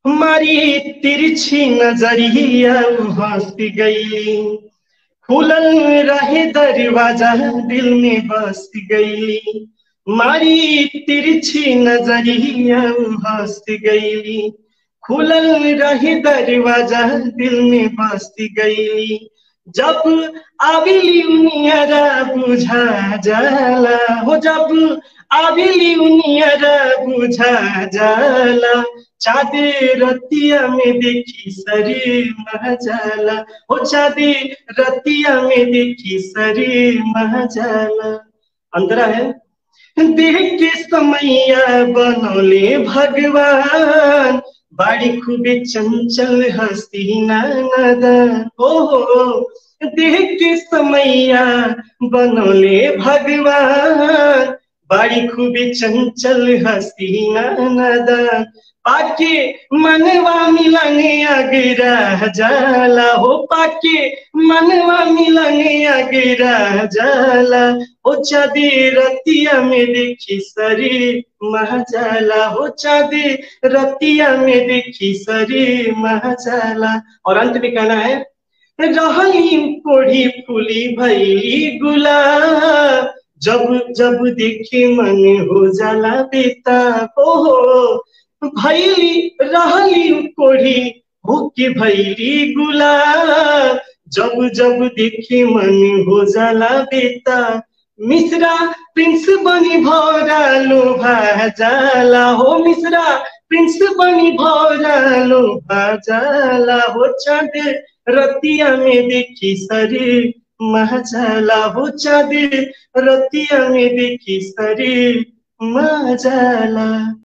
मारी तिरछी नजरिया हंस गई खुलल रहे दरवाजा दिल में बस गई मारी तिरछी नजरिया हंस गई खुलल रहे दरवाजा दिल में बस गई जब आबिली उनियरा बुझा जाला हो जब आबिली उनियरा बुझा जाला चाँदी रतिया में देखी शरीर महजाला हो चाँदी रतिया में देखी शरीर महजाला अंतरा है देख के समैया बनौले भगवान बाड़ी खूबे चंचल हस्ती नादा हो हो देख के समैया बनौले भगवान बाड़ी खूबे चंचल हस्ती नादा पाके मनवा मिलने अगरा जाला हो पाके मनवा मिलने अगरा जाला हो चाँदी रतिया में देखी शरीर महजाला हो चाँदी रतिया में देखी शरीर महजाला और अंत में कहना है रहली कोढ़ी फूली भैली गुलाब जब जब देखे मन हो जाला बेता हो भैली रहली कोढ़ी होके भैली गुलाब जब जब देखे मन हो जाला बेता मिश्रा प्रिंस बनी भौरा लोभा जाला हो मिश्रा प्रिंस बनी भौरा लोभा जाला हो चाँद रतिया में देखी शरीर महजाला हो चाँद रतिया में देखी शरीर महजाला